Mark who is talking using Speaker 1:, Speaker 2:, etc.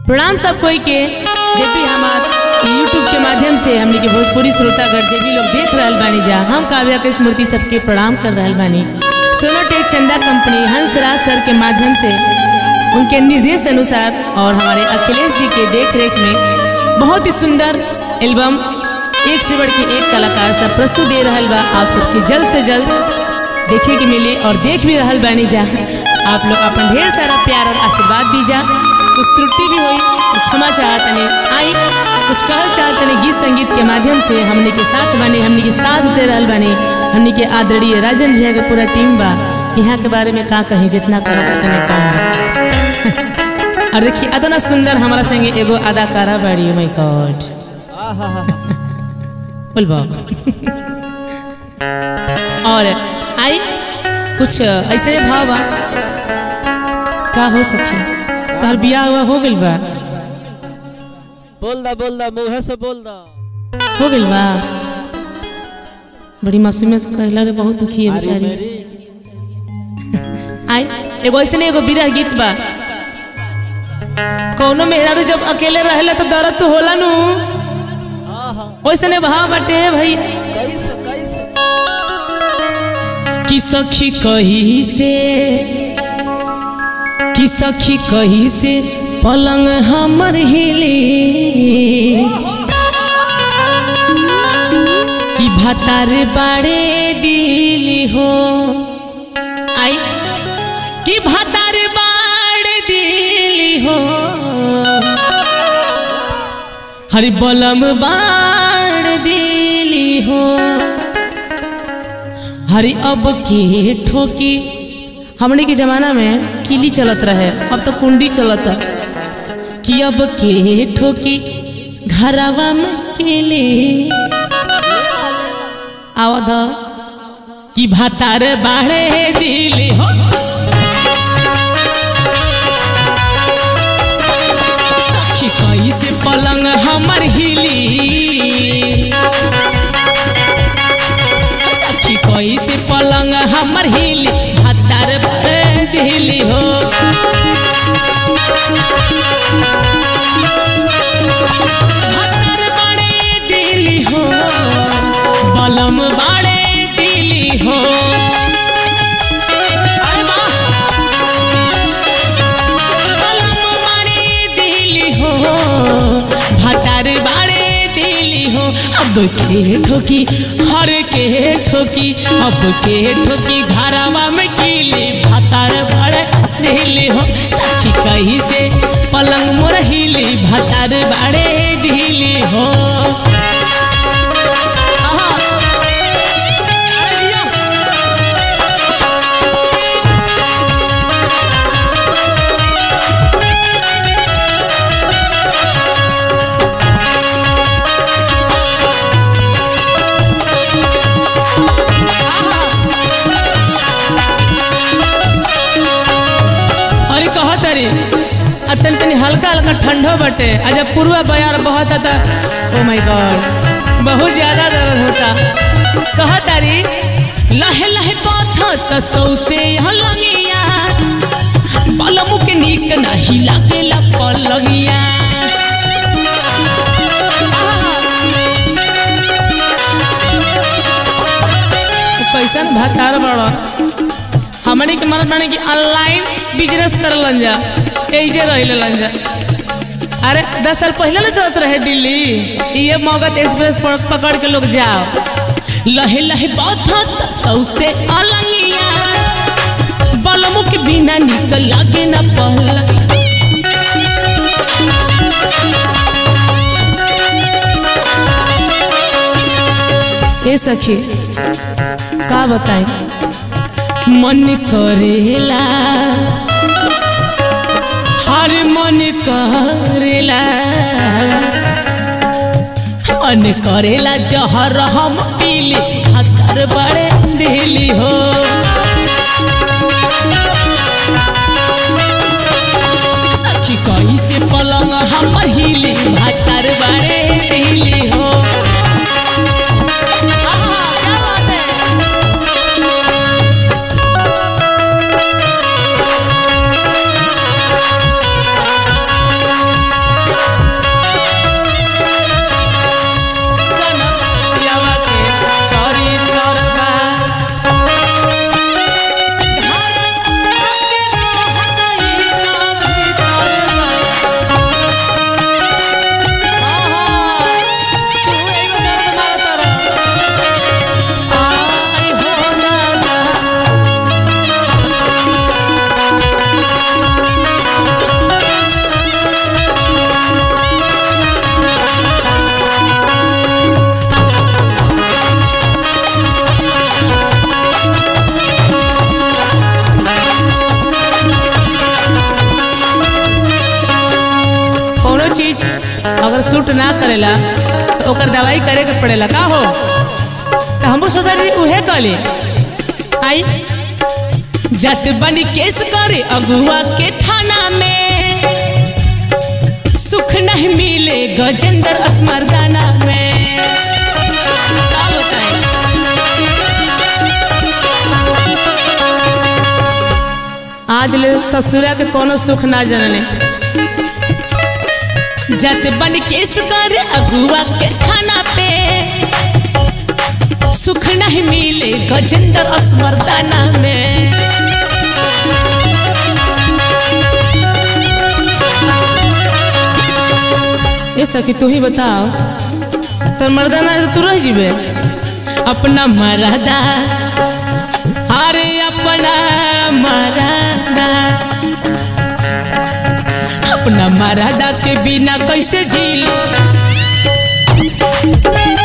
Speaker 1: प्रणाम सब कोई के जब भी हमार यूट्यूब के माध्यम से हमने के भोजपुरी श्रोतागढ़ जे भी लोग देख रहल बानी जा हम काव्या कृष्ण मूर्ति सबके प्रणाम कर रहल बानी सोनोटेक चंदा कंपनी हंसराज सर के माध्यम से उनके निर्देश अनुसार और हमारे अखिलेश जी के देख रेख में बहुत ही सुंदर एल्बम एक से बढ़ के एक कलाकार सब प्रस्तुत दे रहल बा आप सबके जल्द से जल्द देखे के मिले और देख भी रहल बानी जा आप लोग अपन ढेर सारा प्यार और आशीर्वाद दीजा कुछ त्रुटि भी हुई तो क्षमा चाहतनी आई कुछ कहल चाहतनी गीत संगीत के माध्यम से हमने के साथ बने हमने के साथ दे रहल बानी हमने के आदरणीय राजन भैया के पूरा टीम बा यहाँ के बारे में का कहीं जितना कहो उतने कम और देखिए इतना सुंदर हमारा संगे एगो अदाकारा बाड़ी माय गॉड बोलबो और आई कुछ ऐसे भाव बा का हो सके तार बियाह हुआ हो गइल बा
Speaker 2: बोल दा बोल दा मुंह से बोल दा
Speaker 1: हो गइल बा बड़ी मासूमियत से कहला रे बहुत दुखी है बेचारी आई एगो ऐसे एगो बिरह गीत बा कौनो मेहरारू जब अकेले रहेला तो दर्द तो होला नु वैसने भाव बाटे भैया
Speaker 2: कैसे कैसे
Speaker 1: कि सखी कही से कि सखी कही से पलंग हमर हिले कि भतार बाड़े दिली हो आई कि भतार बाड़े दिली हो हरि बलम बाड़ दिली हो हरी अब के ठोकी हमने के जमाना में किली चलत रहे अब तो कुंडी चलत कि अब के ठोकी घरवा में केले आवद कि भातार बाड़े दिली हो सखी कैसे पलंग हमर हिली सखी कैसे पलंग हमर हिली भत्तर बड़े दिली हो भत्तर बड़े दिली हो बलम बड़े दिली हो अरे वाह! बलम बड़े दिली हो भत्तर बड़े दिली हो अब के ठोकी हर के ठोकी अब के ठोकी घरवा में कीली भतार बड़े दिली हो सखी कही से पलंग मोर हिली भतार बड़े ढीली हो आहा। अरे जिया। अरे कहत अरे अतन तनी हल्का हल्का ठंडो बटे आ जब पूर्वा बयार बहत था ओ माय गॉड बहुत ज्यादा दर्द होता कहत अरे लहे लहे पथत सौसे हलंगिया बलमु के नीक नाही लागेला पलंगिया कैसन भतार बड़ा हमने के मन बने कि ऑनलाइन बिजनेस कर जा ऐजे रह लन जा अरे दस साल पहले ना चलत रहे दिल्ली ये मगध एक्सप्रेस पर पकड़ के लोग जाओ लहे लहे बहुत सौसे अलंगिया बलमु के बिना निकल लागे ना पहला ए सखी का बताएं मन करेला हर मन करेला मन करेला जहर हम पीली हतर बड़े दिली हो सखी कहीं से पलंग हमर हिली हतर बड़े दिली हो आहा, क्या बात है? चीज अगर सूट ना करेला तो ओकर दवाई करे के पड़ेला का हो तो हमको सोचा रही उहे कले आई जट बनी केस करे अगुआ के थाना में सुख नहीं मिले गजेंद्र असमरदाना में का बताएं आज ले ससुरा के कोनो सुख ना जनने जत बन केस कर अगुआ के खाना पे सुख नहीं मिले गजेंद्र असमरदाना में ये सखी तू ही बताओ तो मर्दाना है तो तू रह जीबे अपना मरदा अरे अपना मरदा अपना मरदा के बिना कैसे जी